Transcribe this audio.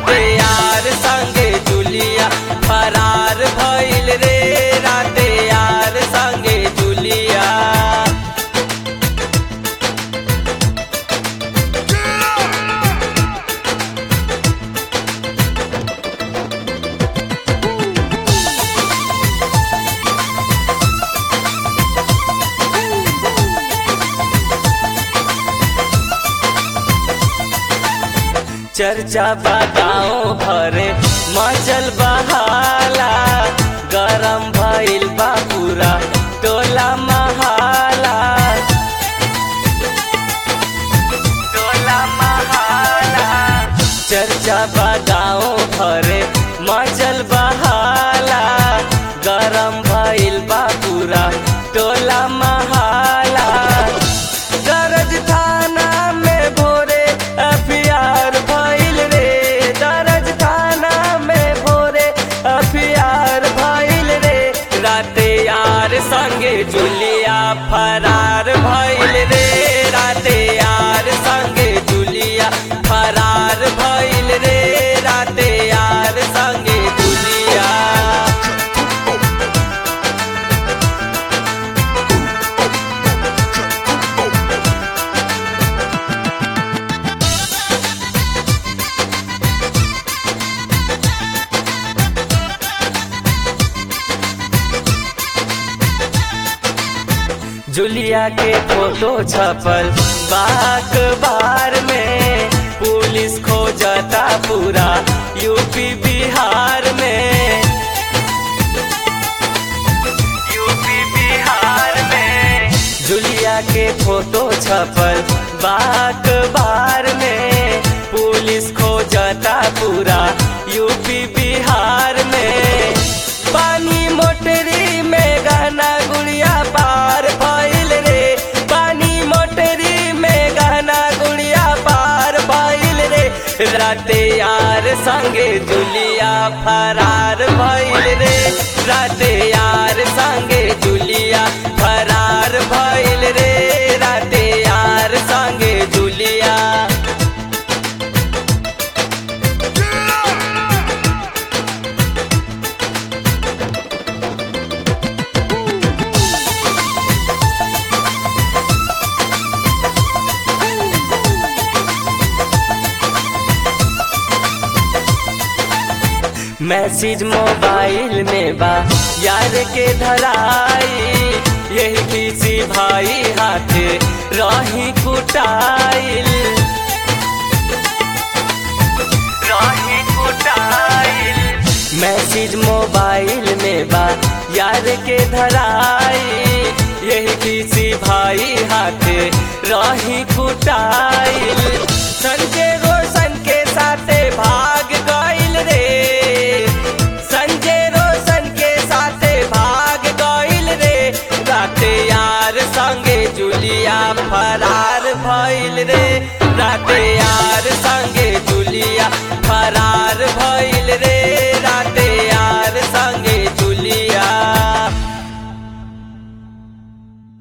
राते यार संगे जुलिया फरार भइल रे राते यार संगे जुलिया चर्चा बताओ भरे मचल बहाला गरम भइल बा पूरा टोला महाला टोला महाला चर्चा बताओ भरे मचल बहाला गरम भइल बा पूरा टोला महाला दरज थाना में भोरे अफियार भइल रे दरज थाना में भोरे अफियार भइल रे राते यार संगे जुलिया फरार भइल रे राते यार संगे जुलिया फरार भइल रे राते यार संगे जुलिया जुलिया के फोटो छपल बाक बार में पुलिस खोजता पूरा यूपी बिहार में यूपी बिहार में जुलिया के फोटो छपल बाक बार में पुलिस खोजता पूरा यूपी बिहार में पानी मोटरी में गहना गुड़िया पार भइल रे पानी मोटरी में गहना गुड़िया पार भइल रे राते यार संगे जुलिया फरार भइल रे राते यार संगे जुलिया फरार भइल रे राते यार संगे जुलिया मैसेज मोबाइल में बा यार के धराई यही किसी भाई हाथे रही कुटाइल रही कुटाइल मैसेज मोबाइल में बा यार के धराई यही किसी भाई हाथे रही कुटाइल संजय रोशन के साथे भाग गइल रे संजय रोशन के साथे भाग गइल रे राते यार संगे जुलिया फरार भइल रे राते यार संग